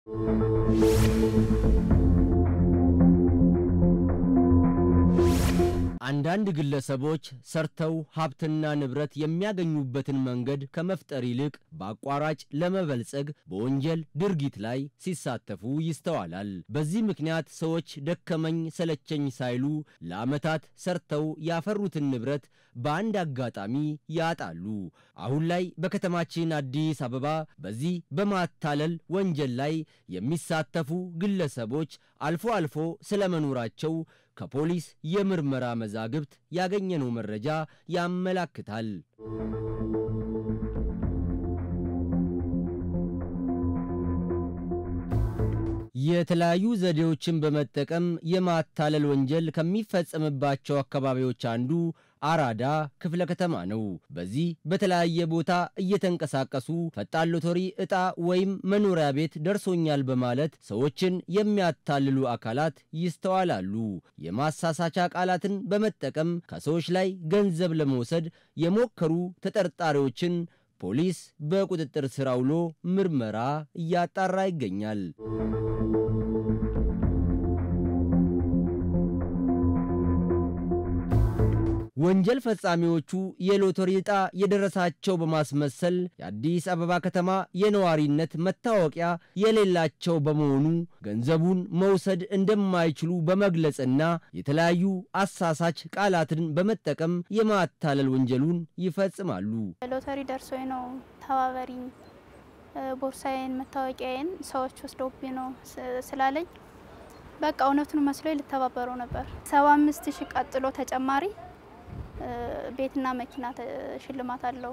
አንዳንድ ግለሰቦች ሰርተው ሀብትና ንብረት የሚያገኙበትን መንገድ ከመፍጠር ይልቅ በአቋራጭ ለመበልጸግ በወንጀል ድርጊት ላይ ሲሳተፉ ይስተዋላል። በዚህ ምክንያት ሰዎች ደከመኝ ሰለቸኝ ሳይሉ ለዓመታት ሰርተው ያፈሩትን ንብረት በአንድ አጋጣሚ ያጣሉ። አሁን ላይ በከተማችን አዲስ አበባ በዚህ በማታለል ወንጀል ላይ የሚሳተፉ ግለሰቦች አልፎ አልፎ ስለመኖራቸው ከፖሊስ የምርመራ መዛግብት ያገኘነው መረጃ ያመላክታል። የተለያዩ ዘዴዎችን በመጠቀም የማታለል ወንጀል ከሚፈጸምባቸው አካባቢዎች አንዱ አራዳ ክፍለ ከተማ ነው። በዚህ በተለያየ ቦታ እየተንቀሳቀሱ ፈጣን ሎተሪ ዕጣ ወይም መኖሪያ ቤት ደርሶኛል በማለት ሰዎችን የሚያታልሉ አካላት ይስተዋላሉ። የማሳሳቻ ቃላትን በመጠቀም ከሰዎች ላይ ገንዘብ ለመውሰድ የሞከሩ ተጠርጣሪዎችን ፖሊስ በቁጥጥር ስር አውሎ ምርመራ እያጣራ ይገኛል። ወንጀል ፈጻሚዎቹ የሎተሪ ዕጣ የደረሳቸው በማስመሰል የአዲስ አበባ ከተማ የነዋሪነት መታወቂያ የሌላቸው በመሆኑ ገንዘቡን መውሰድ እንደማይችሉ በመግለጽና የተለያዩ አሳሳች ቃላትን በመጠቀም የማታለል ወንጀሉን ይፈጽማሉ። ሎተሪ ደርሶኝ ነው ተባበሪኝ፣ ቦርሳዬን፣ መታወቂያዬን ሰዎች ወስደውብኝ ነው ስላለኝ በቃ እውነቱን መስሎኝ ልተባበረው ነበር። ሰባ አምስት ሺህ ቀጥሎ ተጨማሪ ቤትና መኪና ሽልማት አለው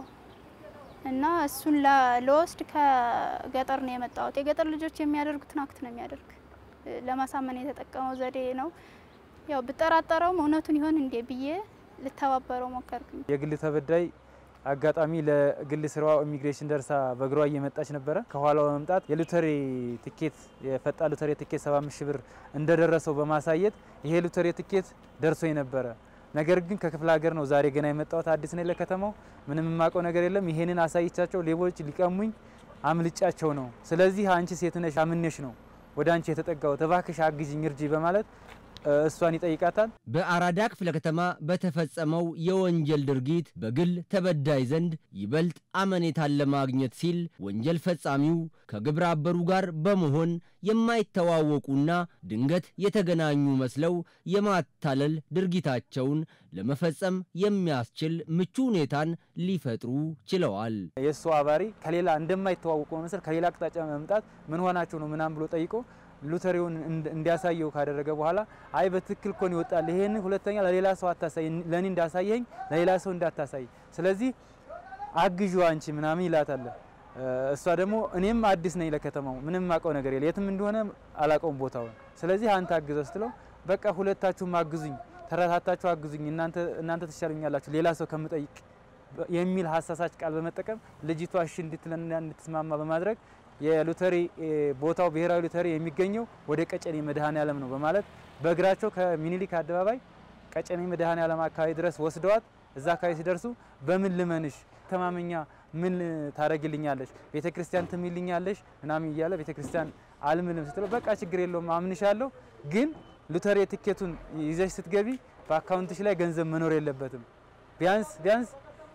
እና እሱን ለወስድ ከገጠር ነው የመጣሁት። የገጠር ልጆች የሚያደርጉትን አክት ነው የሚያደርግ። ለማሳመን የተጠቀመው ዘዴ ነው። ያው ብጠራጠረውም እውነቱን ይሆን እንዴ ብዬ ልተባበረው ሞከርኩኝ። የግል ተበዳይ አጋጣሚ ለግል ስራዋ ኢሚግሬሽን ደርሳ በእግሯ እየመጣች ነበረ። ከኋላው በመምጣት የሎተሪ ትኬት የፈጣን ሎተሪ ትኬት 75 ሺህ ብር እንደደረሰው በማሳየት ይሄ ሎተሪ ትኬት ደርሶኝ ነበረ ነገር ግን ከክፍለ ሀገር ነው ዛሬ ገና የመጣሁት አዲስ ነኝ ለከተማው ምንም የማውቀው ነገር የለም። ይሄንን አሳይቻቸው ሌቦች ሊቀሙኝ አምልጫቸው ነው። ስለዚህ አንቺ ሴት ነሽ አምነሽ ነው ወደ አንቺ የተጠጋሁት እባክሽ አግዥኝ እርጂ በማለት እሷን ይጠይቃታል። በአራዳ ክፍለ ከተማ በተፈጸመው የወንጀል ድርጊት በግል ተበዳይ ዘንድ ይበልጥ አመኔታን ለማግኘት ሲል ወንጀል ፈጻሚው ከግብረ አበሩ ጋር በመሆን የማይተዋወቁና ድንገት የተገናኙ መስለው የማታለል ድርጊታቸውን ለመፈጸም የሚያስችል ምቹ ሁኔታን ሊፈጥሩ ችለዋል። የእሱ አባሪ ከሌላ እንደማይተዋወቁ መምሰል ከሌላ አቅጣጫ መምጣት ምን ሆናቸው ነው ምናምን ብሎ ጠይቆ ሉተሪውን እንዲያሳየው ካደረገ በኋላ አይ በትክክል ኮን ይወጣል፣ ይሄን ሁለተኛ ለሌላ ሰው አታሳይ፣ ለኔ እንዳሳየኝ ለሌላ ሰው እንዳታሳይ፣ ስለዚህ አግዡ አንቺ ምናምን ይላታል። እሷ ደግሞ እኔም አዲስ ነኝ ለከተማው ምንም ማቀው ነገር የለ የትም እንደሆነ አላቀውም ቦታውን፣ ስለዚህ አንተ አግዘው ስትለው በቃ ሁለታችሁም አግዙኝ፣ ተረታታችሁ አግዙኝ፣ እናንተ እናንተ ትሻሉኛላችሁ ሌላ ሰው ከምጠይቅ የሚል ሀሳሳች ቃል በመጠቀም ልጅቷ እሺ እንድትለና እንድትስማማ በማድረግ የሎተሪ ቦታው ብሔራዊ ሎተሪ የሚገኘው ወደ ቀጨኔ መድኃኔዓለም ነው በማለት በእግራቸው ከሚኒሊክ አደባባይ ቀጨኔ መድኃኔዓለም አካባቢ ድረስ ወስደዋት እዛ አካባቢ ሲደርሱ በምን ልመንሽ ተማመኛ ምን ታደርግልኛለሽ ቤተ ክርስቲያን ትምልኛለሽ ምናምን እያለ ቤተ ክርስቲያን አልምልም ስትለው በቃ ችግር የለውም አምንሻለሁ፣ ግን ሎተሪ ትኬቱን ይዘሽ ስትገቢ በአካውንትሽ ላይ ገንዘብ መኖር የለበትም ቢያንስ ቢያንስ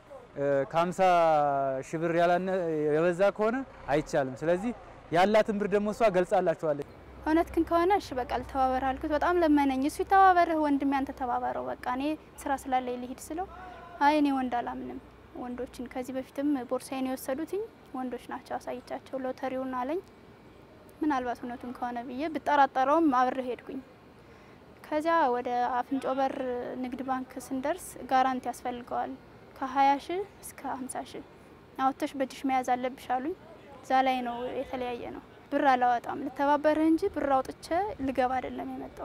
ከሀምሳ ሺህ ብር የበዛ ከሆነ አይቻልም። ስለዚህ ያላትን ብር ደግሞ እሷ ገልጻላችኋለች። እውነት ግን ከሆነ እሺ በቃ ልተባበር አልኩት። በጣም ለመነኝ። እሱ ይተባበርህ ወንድሜ፣ አንተ ተባበረው በቃ እኔ ስራ ስላለኝ ልሂድ ስለው አይ እኔ ወንድ አላምንም ወንዶችን ከዚህ በፊትም ቦርሳዬን የወሰዱትኝ ወንዶች ናቸው አሳይቻቸው ሎተሪውን አለኝ። ምናልባት እውነቱን ከሆነ ብዬ ብጠራጠረውም አብሬ ሄድኩኝ። ከዚያ ወደ አፍንጮ በር ንግድ ባንክ ስንደርስ ጋራንቲ ያስፈልገዋል ከ20 ሺህ እስከ 50 ሺህ አውጥተሽ በእጅሽ መያዝ አለብሽ አሉኝ። እዛ ላይ ነው የተለያየ ነው። ብር አላወጣም ልተባበርህ እንጂ ብር አውጥቼ ልገባ አይደለም የመጣው።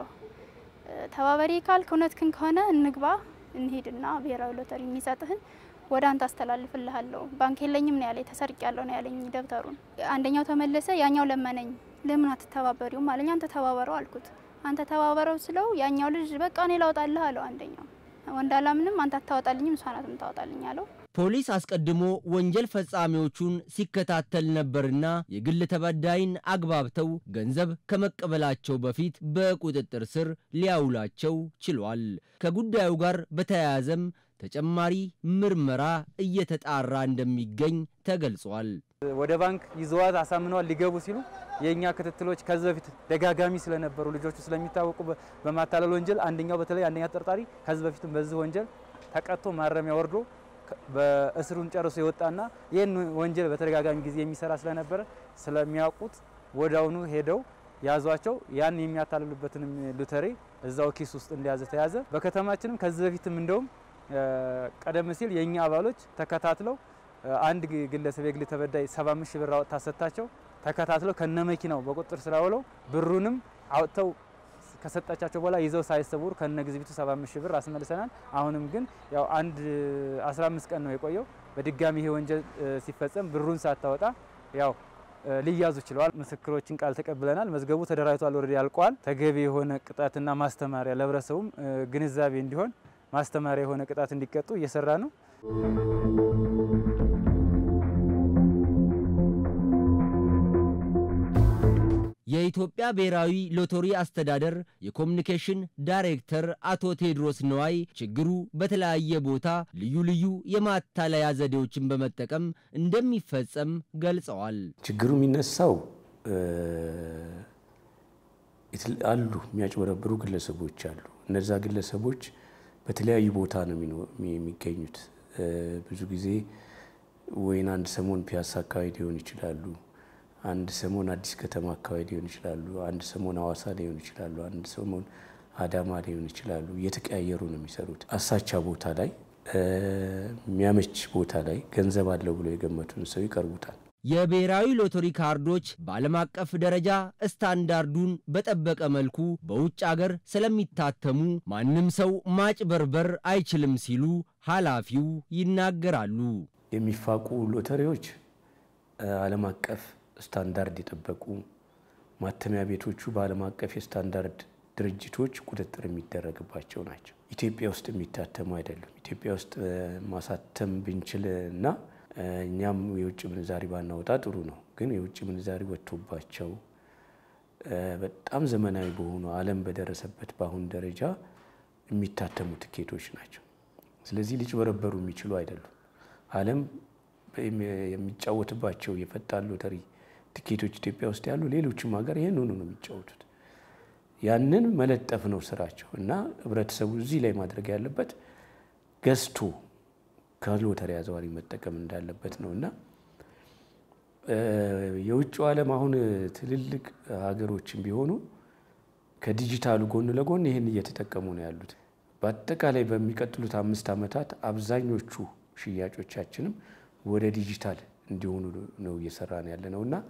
ተባበሪ ካልክ እውነትህን ከሆነ እንግባ እንሂድና ብሔራዊ ሎተሪ የሚሰጥህን ወደ አንተ አስተላልፍልሃለሁ። ባንክ የለኝም ነው ያለኝ። ተሰርቅ ያለው ነው ያለኝ ደብተሩን። አንደኛው ተመለሰ፣ ያኛው ለመነኝ። ለምን አትተባበሪውም አለኝ። አንተ ተባበረው አልኩት። አንተ ተባበረው ስለው ያኛው ልጅ በቃ እኔ ላውጣልህ አለው አንደኛው ወንድ አላምንም አንተ አታወጣልኝም እሷ ናት የምታወጣልኝ አለው። ፖሊስ አስቀድሞ ወንጀል ፈጻሚዎቹን ሲከታተል ነበርና የግል ተበዳይን አግባብተው ገንዘብ ከመቀበላቸው በፊት በቁጥጥር ስር ሊያውላቸው ችሏል። ከጉዳዩ ጋር በተያያዘም ተጨማሪ ምርመራ እየተጣራ እንደሚገኝ ተገልጿል። ወደ ባንክ ይዘዋት አሳምነዋል ሊገቡ ሲሉ የእኛ ክትትሎች ከዚህ በፊት ደጋጋሚ ስለነበሩ ልጆቹ ስለሚታወቁ በማታለል ወንጀል አንደኛው በተለይ አንደኛ ተጠርጣሪ ከዚህ በፊትም በዚህ ወንጀል ተቀጥቶ ማረሚያ ወርዶ በእስሩን ጨርሶ የወጣና ይህን ወንጀል በተደጋጋሚ ጊዜ የሚሰራ ስለነበረ ስለሚያውቁት ወዳውኑ ሄደው ያዟቸው። ያን የሚያታልሉበትንም ሉተሬ እዛው ኪስ ውስጥ እንደያዘ ተያዘ። በከተማችንም ከዚህ በፊትም እንደውም ቀደም ሲል የእኛ አባሎች ተከታትለው አንድ ግለሰብ የግል ተበዳይ 75 ሺህ ብር አወጥታ ሰጥታቸው ተከታትለው ከነ መኪናው በቁጥጥር ስር አውለው ብሩንም አውጥተው ከሰጣቻቸው በኋላ ይዘው ሳይሰውሩ ከነ ግዝቢቱ 75 ሺህ ብር አስመልሰናል። አሁንም ግን ያው አንድ 15 ቀን ነው የቆየው። በድጋሚ ይሄ ወንጀል ሲፈጸም ብሩን ሳታወጣ ያው ሊያዙ ችለዋል። ምስክሮችን ቃል ተቀብለናል። መዝገቡ ተደራጅቷል፣ ወረድ ያልቀዋል። ተገቢ የሆነ ቅጣትና ማስተማሪያ ለህብረተሰቡም ግንዛቤ እንዲሆን ማስተማሪያ የሆነ ቅጣት እንዲቀጡ እየሰራ ነው። የኢትዮጵያ ብሔራዊ ሎተሪ አስተዳደር የኮሚኒኬሽን ዳይሬክተር አቶ ቴዎድሮስ ነዋይ ችግሩ በተለያየ ቦታ ልዩ ልዩ የማታለያ ዘዴዎችን በመጠቀም እንደሚፈጸም ገልጸዋል። ችግሩ የሚነሳው አሉ የሚያጭበረብሩ ግለሰቦች አሉ። እነዛ ግለሰቦች በተለያዩ ቦታ ነው የሚገኙት። ብዙ ጊዜ ወይን አንድ ሰሞን ፒያሳ አካባቢ ሊሆን ይችላሉ አንድ ሰሞን አዲስ ከተማ አካባቢ ሊሆን ይችላሉ። አንድ ሰሞን ሐዋሳ ሊሆን ይችላሉ። አንድ ሰሞን አዳማ ሊሆን ይችላሉ። እየተቀያየሩ ነው የሚሰሩት። አሳቻ ቦታ ላይ የሚያመች ቦታ ላይ ገንዘብ አለው ብሎ የገመቱን ሰው ይቀርቡታል። የብሔራዊ ሎተሪ ካርዶች በዓለም አቀፍ ደረጃ ስታንዳርዱን በጠበቀ መልኩ በውጭ አገር ስለሚታተሙ ማንም ሰው ማጭበርበር አይችልም ሲሉ ኃላፊው ይናገራሉ። የሚፋቁ ሎተሪዎች ዓለም አቀፍ ስታንዳርድ የጠበቁ ማተሚያ ቤቶቹ በዓለም አቀፍ የስታንዳርድ ድርጅቶች ቁጥጥር የሚደረግባቸው ናቸው። ኢትዮጵያ ውስጥ የሚታተሙ አይደሉም። ኢትዮጵያ ውስጥ ማሳተም ብንችል እና እኛም የውጭ ምንዛሪ ባናወጣ ጥሩ ነው። ግን የውጭ ምንዛሪ ወጥቶባቸው በጣም ዘመናዊ በሆኑ ዓለም በደረሰበት በአሁን ደረጃ የሚታተሙ ትኬቶች ናቸው። ስለዚህ ሊጭበረበሩ የሚችሉ አይደሉም። ዓለም የሚጫወትባቸው የፈጣን ሎተሪ ትኬቶች ኢትዮጵያ ውስጥ ያሉ ሌሎችም ሀገር ይህን ሆኖ ነው የሚጫወቱት። ያንን መለጠፍ ነው ስራቸው እና ህብረተሰቡ እዚህ ላይ ማድረግ ያለበት ገዝቶ ከሎተሪ አዘዋሪ መጠቀም እንዳለበት ነው እና የውጭው ዓለም አሁን ትልልቅ ሀገሮችን ቢሆኑ ከዲጂታሉ ጎን ለጎን ይህን እየተጠቀሙ ነው ያሉት። በአጠቃላይ በሚቀጥሉት አምስት ዓመታት አብዛኞቹ ሽያጮቻችንም ወደ ዲጂታል እንዲሆኑ ነው እየሰራን ያለ ነው እና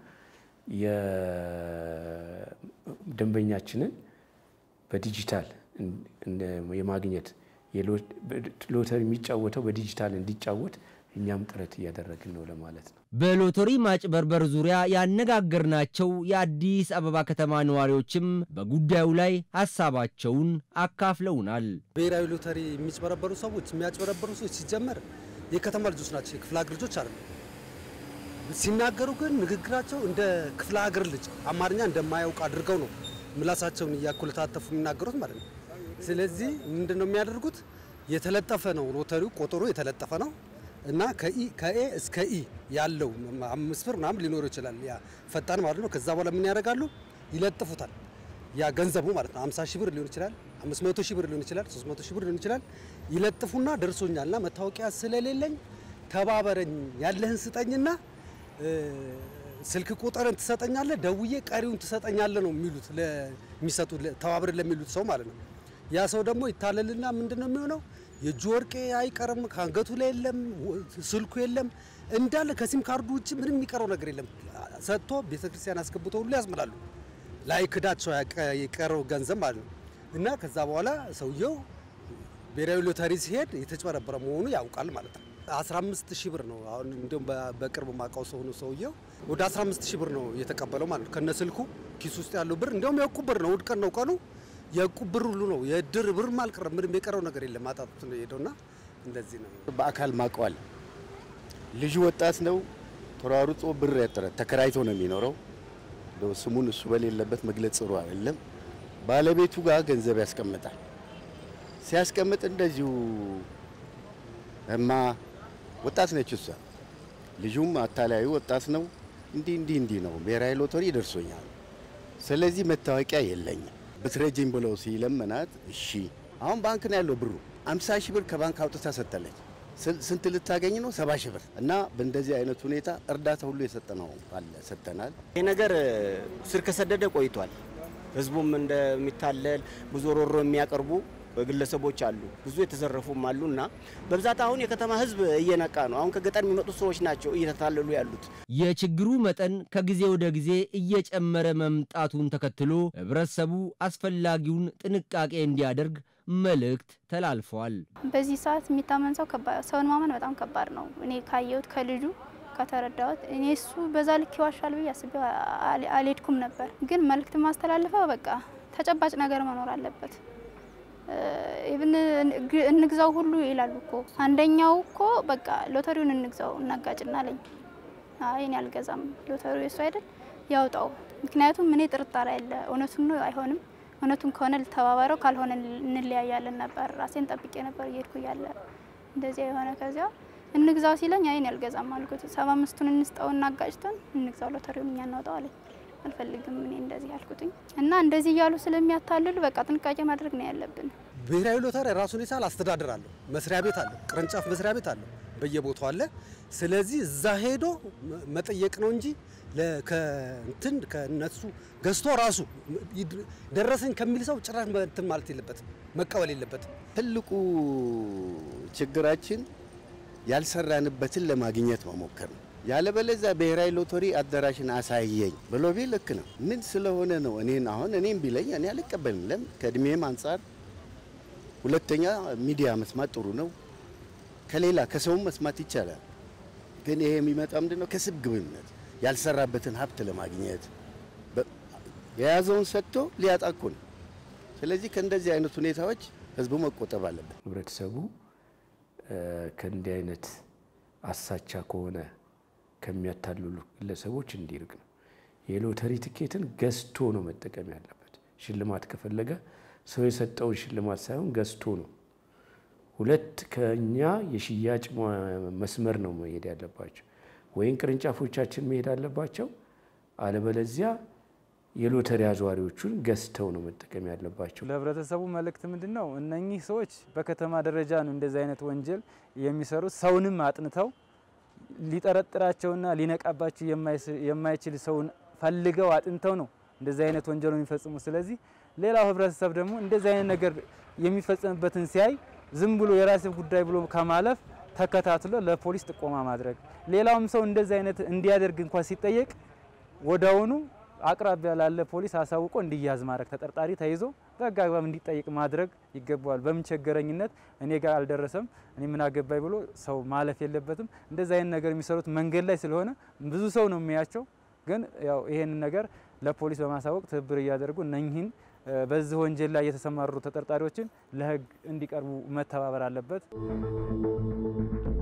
የደንበኛችንን በዲጂታል የማግኘት ሎተሪ የሚጫወተው በዲጂታል እንዲጫወት እኛም ጥረት እያደረግን ነው ለማለት ነው። በሎተሪ ማጭበርበር ዙሪያ ያነጋገርናቸው የአዲስ አበባ ከተማ ነዋሪዎችም በጉዳዩ ላይ ሀሳባቸውን አካፍለውናል። ብሔራዊ ሎተሪ የሚጭበረበሩ ሰዎች የሚያጭበረበሩ ሰዎች ሲጀመር የከተማ ልጆች ናቸው፣ የክፍለ ሀገር ልጆች አይደሉም። ሲናገሩ ግን ንግግራቸው እንደ ክፍለ ሀገር ልጅ አማርኛ እንደማያውቅ አድርገው ነው ምላሳቸውን እያኮለታተፉ የሚናገሩት ማለት ነው። ስለዚህ ምንድን ነው የሚያደርጉት? የተለጠፈ ነው ሎተሪው ቁጥሩ የተለጠፈ ነው እና ከኤ እስከ ኢ ያለው አምስት ብር ምናምን ሊኖረው ይችላል። ያ ፈጣን ማለት ነው። ከዛ በኋላ ምን ያደርጋሉ? ይለጥፉታል። ያ ገንዘቡ ማለት ነው 50 ሺህ ብር ሊሆን ይችላል፣ 500 ሺህ ብር ሊሆን ይችላል፣ 300 ሺህ ብር ሊሆን ይችላል። ይለጥፉና ደርሶኛልና መታወቂያ ስለሌለኝ ተባበረኝ፣ ያለህን ስጠኝና ስልክ ቁጥርን ትሰጠኛለህ፣ ደውዬ ቀሪውን ትሰጠኛለህ ነው የሚሉት ለሚሰጡ ተባብረን ለሚሉት ሰው ማለት ነው። ያ ሰው ደግሞ ይታለልና ምንድን ነው የሚሆነው? የእጁ ወርቄ አይቀርም፣ ከአንገቱ ላይ የለም፣ ስልኩ የለም፣ እንዳለ ከሲም ካርዱ ውጭ ምንም የሚቀረው ነገር የለም። ሰጥቶ ቤተክርስቲያን አስገብቶ ሁሉ ያስምላሉ ላይ ክዳቸው የቀረው ገንዘብ ማለት ነው። እና ከዛ በኋላ ሰውየው ብሔራዊ ሎተሪ ሲሄድ የተጭበረበረ መሆኑ ያውቃል ማለት ነው። 15 ሺህ ብር ነው አሁን እንዲሁም በቅርብ ማውቀው ሰው ነው ሰውየው ወደ 15 ሺህ ብር ነው የተቀበለው ማለት ነው። ከነ ስልኩ ኪስ ውስጥ ያለው ብር እንዲያውም የዕቁብ ብር ነው። እሑድ ቀን ነው ቀኑ የዕቁብ ብር ሁሉ ነው። የእድር ብርም አልቀረም። ምንም የቀረው ነገር የለም። ማጣቱት ነው የሄደውና እንደዚህ ነው። በአካል ማቀዋል ልጁ ወጣት ነው። ተሯሩጦ ብር ያጠረ ተከራይቶ ነው የሚኖረው። እንደው ስሙን እሱ በሌለበት መግለጽ ጥሩ አይደለም። ባለቤቱ ጋር ገንዘብ ያስቀምጣል። ሲያስቀምጥ እንደዚሁ እማ ወጣት ነች እሷ፣ ልጁም አታላዩ ወጣት ነው። እንዲህ እንዲህ እንዲህ ነው ብሔራዊ ሎተሪ ደርሶኛል፣ ስለዚህ መታወቂያ የለኝም ብትረጅኝ ብለው ሲለመናት እሺ አሁን ባንክ ነው ያለው ብሩ አምሳ ሺህ ብር ከባንክ አውጥታ ሰጠለች። ስንት ልታገኝ ነው? ሰባ ሺህ ብር እና በእንደዚህ አይነት ሁኔታ እርዳታ ሁሉ የሰጠነው አለ ሰጥተናል። ይህ ነገር ስር ከሰደደ ቆይቷል። ህዝቡም እንደሚታለል ብዙ ሮሮ የሚያቀርቡ ግለሰቦች አሉ፣ ብዙ የተዘረፉም አሉ እና በብዛት አሁን የከተማ ህዝብ እየነቃ ነው። አሁን ከገጠር የሚመጡ ሰዎች ናቸው እየተታለሉ ያሉት። የችግሩ መጠን ከጊዜ ወደ ጊዜ እየጨመረ መምጣቱን ተከትሎ ህብረተሰቡ አስፈላጊውን ጥንቃቄ እንዲያደርግ መልእክት ተላልፈዋል። በዚህ ሰዓት የሚታመን ሰው ሰውን ማመን በጣም ከባድ ነው። እኔ ካየሁት ከልጁ ከተረዳሁት እኔ እሱ በዛ ልክ ይዋሻል ብዬ አስቤ አልሄድኩም ነበር። ግን መልእክት ማስተላለፈው በቃ ተጨባጭ ነገር መኖር አለበት። ኢቭን እንግዛው ሁሉ ይላሉ እኮ አንደኛው እኮ በቃ ሎተሪውን እንግዛው እናጋጭና አለኝ። አይ እኔ አልገዛም፣ ሎተሪው የሱ አይደል ያውጣው። ምክንያቱም እኔ ጥርጣሬ አለ፣ እውነቱን ነው አይሆንም እውነቱን ከሆነ ልተባበረው ካልሆነ እንለያያለን ነበር። ራሴን ጠብቄ ነበር እየሄድኩ እያለ እንደዚያ የሆነ ከዚያ እንግዛው ሲለኝ አይን ያልገዛም አልኩት። ሰባ አምስቱን እንስጠው እናጋጭተን እንግዛው ሎተሪውን እኛ እናውጣው አለኝ። አልፈልግም እኔ እንደዚህ ያልኩትኝ እና እንደዚህ እያሉ ስለሚያታልሉ በቃ ጥንቃቄ ማድረግ ነው ያለብን። ብሔራዊ ሎተሪ ራሱን የቻለ አስተዳደር አለው፣ መስሪያ ቤት አለው፣ ቅርንጫፍ መስሪያ ቤት አለው፣ በየቦታው አለ። ስለዚህ እዛ ሄዶ መጠየቅ ነው እንጂ ከእንትን ከነሱ ገዝቶ ራሱ ደረሰኝ ከሚል ሰው ጭራሽ እንትን ማለት የለበትም፣ መቀበል የለበትም። ትልቁ ችግራችን ያልሰራንበትን ለማግኘት መሞከር ነው። ያለበለዚያ ብሔራዊ ሎተሪ አዳራሽን አሳየኝ ብሎ ቢል ልክ ነው። ምን ስለሆነ ነው እኔን አሁን እኔም ቢለኝ እኔ አልቀበልም። ለምን ከእድሜም አንጻር፣ ሁለተኛ ሚዲያ መስማት ጥሩ ነው። ከሌላ ከሰውም መስማት ይቻላል። ግን ይሄ የሚመጣ ምንድን ነው? ከስግብግብነት ያልሰራበትን ሀብት ለማግኘት የያዘውን ሰጥቶ ሊያጣ እኮ ነው። ስለዚህ ከእንደዚህ አይነት ሁኔታዎች ህዝቡ መቆጠብ አለበት። ህብረተሰቡ ከእንዲህ አይነት አሳቻ ከሆነ ከሚያታልሉ ግለሰቦች እንዲርቅ ነው። የሎተሪ ትኬትን ገዝቶ ነው መጠቀም ያለበት። ሽልማት ከፈለገ ሰው የሰጠውን ሽልማት ሳይሆን ገዝቶ ነው። ሁለት ከኛ የሽያጭ መስመር ነው መሄድ ያለባቸው፣ ወይም ቅርንጫፎቻችን መሄድ አለባቸው። አለበለዚያ የሎተሪ አዘዋሪዎቹን ገዝተው ነው መጠቀም ያለባቸው። ለህብረተሰቡ መልእክት ምንድን ነው? እነኚህ ሰዎች በከተማ ደረጃ ነው እንደዚህ አይነት ወንጀል የሚሰሩት። ሰውንም አጥንተው ሊጠረጥራቸውና ሊነቃባቸው የማይችል ሰውን ፈልገው አጥንተው ነው እንደዚህ አይነት ወንጀል የሚፈጽሙ። ስለዚህ ሌላው ህብረተሰብ ደግሞ እንደዚህ አይነት ነገር የሚፈጸምበትን ሲያይ ዝም ብሎ የራስ ጉዳይ ብሎ ከማለፍ ተከታትሎ ለፖሊስ ጥቆማ ማድረግ፣ ሌላውም ሰው እንደዚህ አይነት እንዲያደርግ እንኳን ሲጠየቅ ወዲያውኑ አቅራቢያ ላለ ፖሊስ አሳውቆ እንዲያዝ ማድረግ፣ ተጠርጣሪ ተይዞ በህግ አግባብ እንዲጠይቅ ማድረግ ይገባዋል። በምን ቸገረኝነት እኔ ጋር አልደረሰም እኔ ምን አገባኝ ብሎ ሰው ማለፍ የለበትም። እንደዚህ አይነት ነገር የሚሰሩት መንገድ ላይ ስለሆነ ብዙ ሰው ነው የሚያቸው። ግን ያው ይሄንን ነገር ለፖሊስ በማሳወቅ ትብብር እያደረጉ እነኚህን በዚህ ወንጀል ላይ የተሰማሩ ተጠርጣሪዎችን ለህግ እንዲቀርቡ መተባበር አለበት።